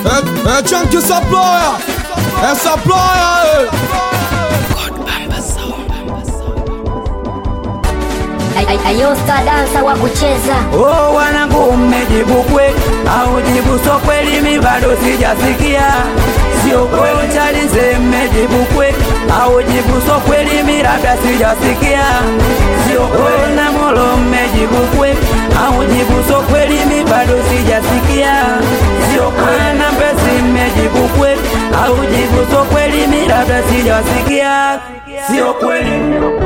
É, é Chunky Supplier, é Supplier, Ayosta dansa wa kucheza Oh, wanangu mmejibu kweli au jibu so kweli? Mi bado sijasikia, sio kweli chalize. Mmejibu kweli au jibu so kweli? Mi labda sijasikia, sio kweli. Na molo mmejibu kweli au jibu so kweli? Mi bado sijasikia, sio kweli. Na mbesi mmejibu kweli au jibu so kweli? Mi labda sijasikia, sio kweli.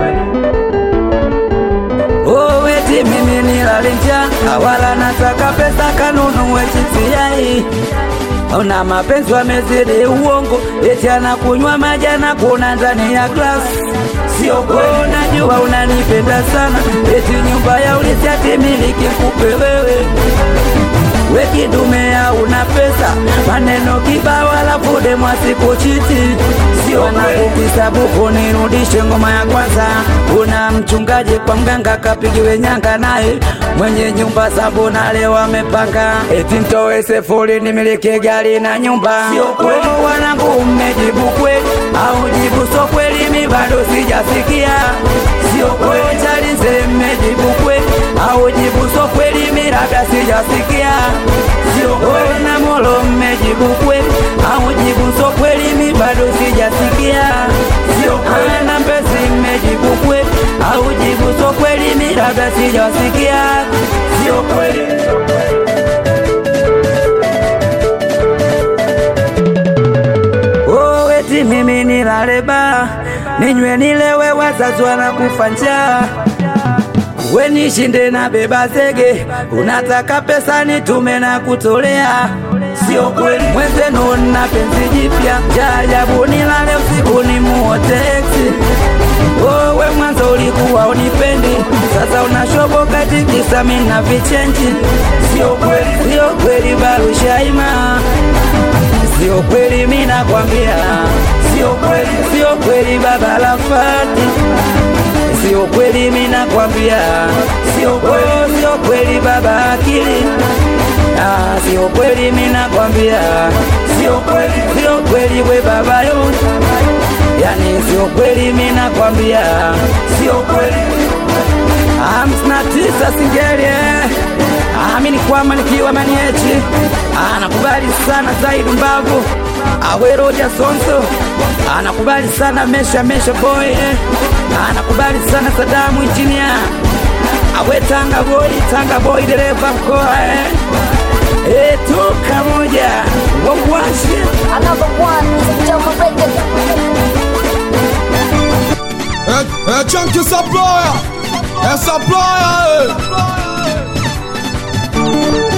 Oh, eti mimi nilale njaa, wala nataka pesa kanunue chipsi yai. Ona mapenzi wamezidi uongo, eti anakunywa maji anakuona ndani ya glass. Sio kweli, najua unanipenda sana, eti nyumba ya ulisi ati miliki kupe wewe we kidume una pesa, maneno kibao, alafu demwa sikuchiti. Sio na kukisabuku nirudishe ngoma ya kwanza. Una mchungaji kwa mganga kapigiwe nyanga, naye mwenye nyumba sabu na leo amepanga eti ntoe sefuri nimiliki gari na nyumba. Sio kweli wanangu, mmejibu kweli au jibu so kweli? Mi bado sijasikia. Sio kweli chalize, mmejibu kweli au jibu so kweli? Mi labda sijasikia sio kweli na molo mmejibu kweli au jibu so kweli? Mi bado sijasikia, sio kweli na mbesi mmejibu kweli au jibu so kweli? Mi labda sijasikia, sio kweli. Oh, eti mimi nilale baa ninywe nilewe, wazazi wanakufa njaa we nishinde na beba zege, unataka pesa nitume na kutolea, sio kweli mwenzenu na penzi jipya jaajabu, nilale usiku ni muoteksi. Wewe mwanzo ulikuwa unipendi, sasa unashoboka tikisa mina vichenji, sio kweli, sio kweli Barushaima, sio kweli mina kwambia, sio kweli, sio kweli baba Rafati sio kweli, mimi nakwambia, sio kweli, sio kweli baba akili, ah, sio kweli, mimi nakwambia, sio kweli, sio kweli we baba yo, yani sio kweli, mimi nakwambia, sio kweli. hamsini na tisa Singeli amini kwamba nikiwa maniechi anakubali sana Zaidi Mbavu Aweroja Sonso anakubali sana Mesha Mesha Boy eh. anakubali sana Sadamu Injinia awe Tanga Boy Tanga Boy dereva mkoa eh. Eh, tuka moja wawashe Another one Mr. Joma Record é, é Chunky Supplier, é Supplier,